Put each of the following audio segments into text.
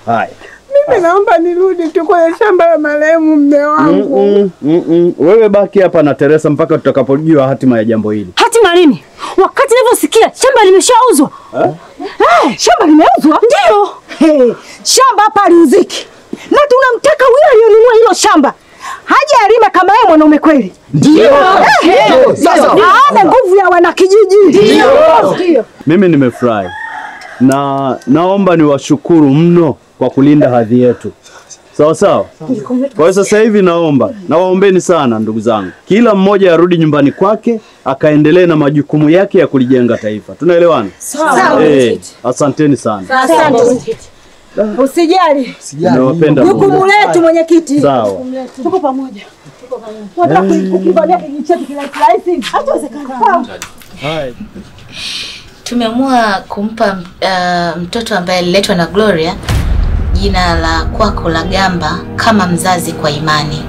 Haya. Mimi naomba nirudi tu kwenye shamba la marehemu mme wangu. Mm-mm, mm-mm. Wewe baki hapa na Teresa mpaka tutakapojua hatima ya jambo hili. Hatima nini? Wakati nilivyosikia shamba limeshauzwa. Eh, shamba limeuzwa? Ndio. Hey, shamba hapa aliuziki, na tunamtaka huyo aliyonunua hilo shamba haje alime kama yeye mwanaume kweli. Ndio. Sasa aone nguvu ya wanakijiji. Ndio. Mimi nimefurahi na naomba niwashukuru mno kwa kulinda hadhi yetu. Sawa sawa. Kwa hiyo sasa hivi naomba nawaombeni sana ndugu zangu, kila mmoja arudi nyumbani kwake akaendelee na majukumu yake ya kulijenga taifa. Tunaelewana? Sawa. Eh, asanteni sana. Asante. Usijali. Nawapenda. Jukumu letu mwenyekiti. Sawa. Tuko pamoja. Wataka kukimbania kijiji chetu kirahisi rahisi? Hatuwezekana. Hai. Tumeamua kumpa uh, mtoto ambaye aliletwa na Gloria jina la kwako la Gamba kama mzazi kwa imani.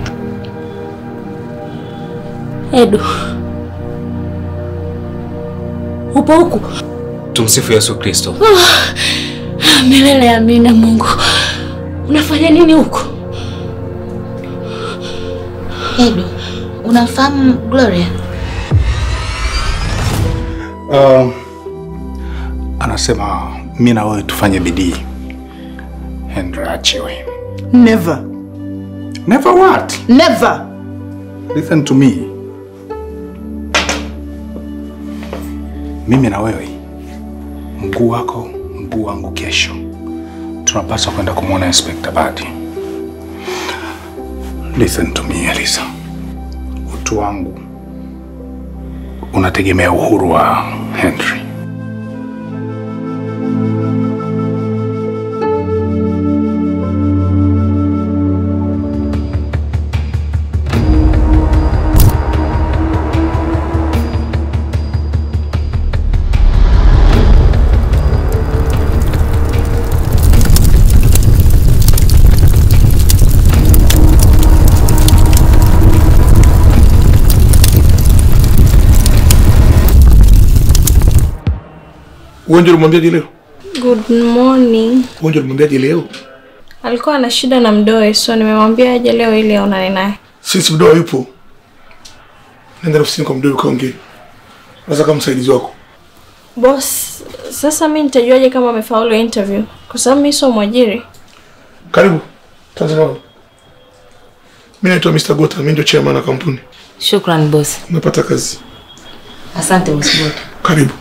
Edu. Upo huku? Tumsifu Yesu Kristo. Milele amina Mungu. Unafanya nini huko? Edu, unamfahamu Gloria? Uh, anasema mi na wewe tufanye bidii Henry achiwe. Never. Never what? Never. Listen to me. Mimi na wewe, mguu wako mguu wangu kesho, tunapaswa kwenda kumwona Inspector Badi. Listen to me Elisa, utu wangu unategemea uhuru wa Henry. Ugonjwa ulimwambiaje leo? Good morning. Ugonjwa ulimwambiaje leo? Alikuwa ana shida na mdoe, so nimemwambia aje leo ili aonane naye. Sisi mdoa yupo. Nenda ofisini kwa mdoa ukaongee. Unaweza kama msaidizi wako. Boss, sasa mi nitajuaje kama amefaulu interview? Kwa sababu mi sio mwajiri. Karibu. Tanzania. Mimi naitwa Mr. Gota, mimi ndio chairman wa kampuni. Shukran boss. Umepata kazi. Asante boss Gota. Karibu.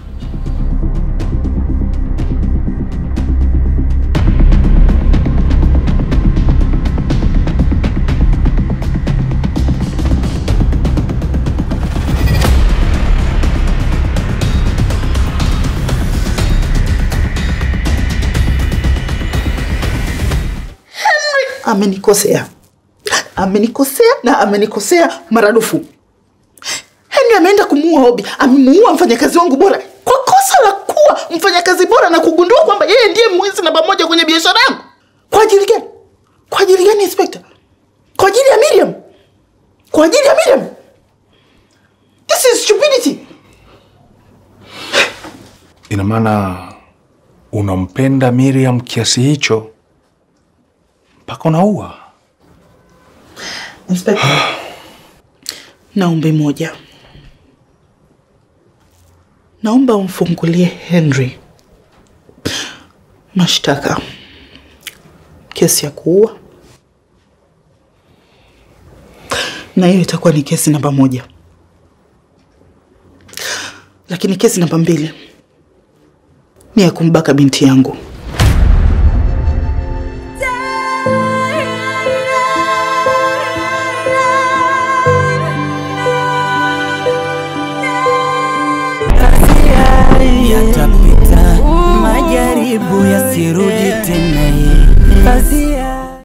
Amenikosea, amenikosea na amenikosea maradufu. Henry ameenda kumuua Obi, amemuua mfanyakazi wangu bora kwa kosa la kuwa mfanyakazi bora na kugundua kwamba yeye ndiye mwizi namba moja kwenye biashara yangu. Kwa ajili gani? Kwa ajili gani, Inspector? Kwa ajili ya Miriam? Kwa ajili ya Miriam? This is stupidity. Ina maana unampenda Miriam kiasi hicho mpaka unaua? Inspector, naombe moja, naomba umfungulie Henry mashtaka kesi ya kuua, na hiyo itakuwa ni kesi namba moja, lakini kesi namba mbili ni ya kumbaka binti yangu. yatapita, majaribu yasirudi tena. Kazi